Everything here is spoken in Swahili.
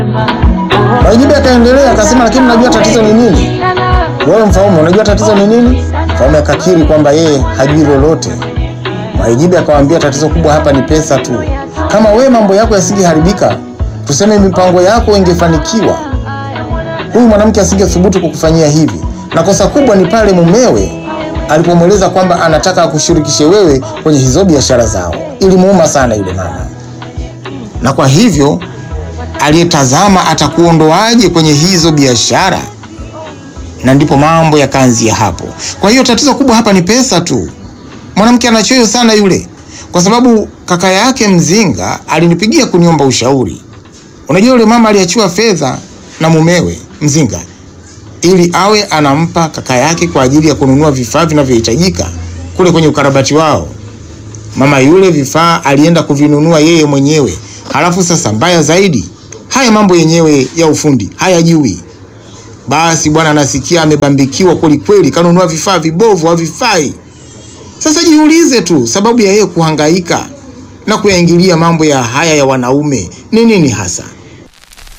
Mwaijibe akaendelea akasema, lakini unajua tatizo ni nini? Wewe Mfaume, unajua tatizo ni nini? Mfaume akakiri kwamba yeye hajui lolote. Mwaijibe akamwambia, tatizo kubwa hapa ni pesa tu. Kama we mambo yako yasingeharibika, tuseme mipango yako ingefanikiwa, huyu mwanamke asingethubutu kukufanyia hivi. Na kosa kubwa ni pale mumewe alipomweleza kwamba anataka akushirikishe wewe kwenye hizo biashara zao. Ilimuuma sana yule mama, na kwa hivyo aliyetazama atakuondoaje kwenye hizo biashara, na ndipo mambo yakaanzia hapo. Kwa hiyo tatizo kubwa hapa ni pesa tu. Mwanamke anachoyo sana yule, kwa sababu kaka yake mzinga alinipigia kuniomba ushauri. Unajua yule mama aliachiwa fedha na mumewe mzinga ili awe anampa kaka yake kwa ajili ya kununua vifaa vinavyohitajika kule kwenye ukarabati wao. Mama yule vifaa alienda kuvinunua yeye mwenyewe, halafu sasa mbaya zaidi, haya mambo yenyewe ya ufundi hayajui. Basi bwana anasikia amebambikiwa kweli kweli, kanunua vifaa vibovu, havifai. Sasa jiulize tu, sababu ya yeye kuhangaika na kuyaingilia mambo ya haya ya wanaume ni nini hasa?